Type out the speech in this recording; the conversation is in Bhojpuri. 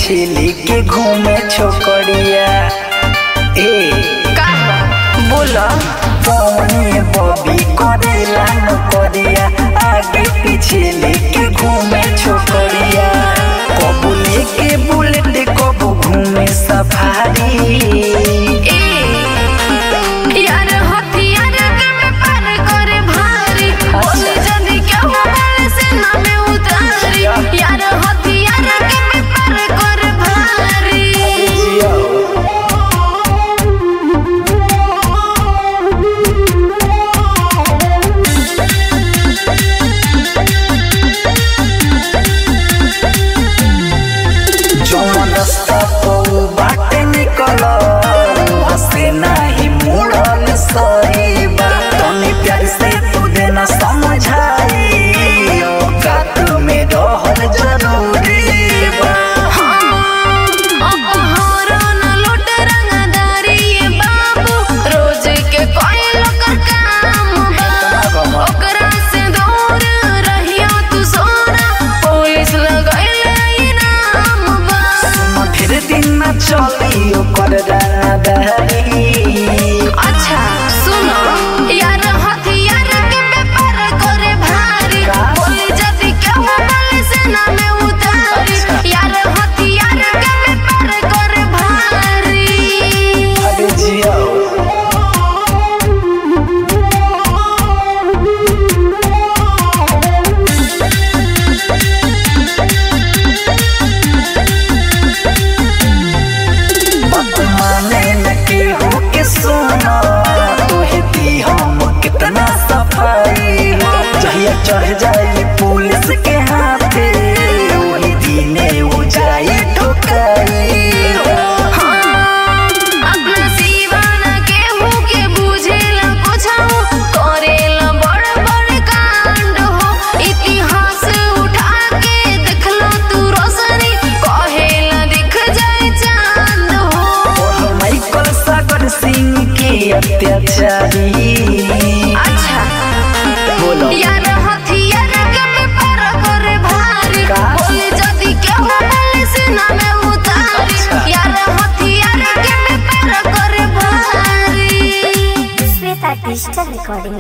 पीछे लेके घूमे छोकरिया ए का बोला कौने बॉबी करेला नौकरिया आगे पीछे लेके घूमे छोकरिया कबू लेके बुलेट कबू घूमे सफारी ए यार हथियार के व्यापार करे भारी बोली जल्दी क्या मोबाइल से ना में उतारी यार हथियार के व्यापार करे भारी जौन रास्ता पौ बाटे निकल हसे नाही मुड़ल सही बा तनी प्यार से तू देना समझाई औकात में रहल जरूरी बा अपहरण लूट रंगदारी ये बाबू रोज के कोई लोकर काम बा ओकरा से दूर रहियो तू सोना पुलिस लगैले इनाम बा सुन फिर दिन न चली ओकर रानादारी अच्छा सुनो यार हथियार के व्यापार करे भारी का? बोली जदी के मोबाइल से ना में उतारी यार हथियार के व्यापार करे भारी अरे जिया बात माने न केहू के सुना तोहे दी हम कितना सफाई हो जहिया चढ़ जाई पुलिस के हाथे वही दिने वो जाई ठोकाई हो अपना सीवाना केहू के बुझेला कुछऊ करेला बड़ बड़ कांड हो इतिहास उठा के देखला तू रोशनी कहेला दिख जाए चांद हो और माइकल सागर सिंह के अत्याचारी अच्छा बोलो यार हथियार के व्यापार करे भारी का? बोले जदी केहू बोले से ना में उतारी अच्छा। यार हथियार के व्यापार करे भारी Sweta Digital Recording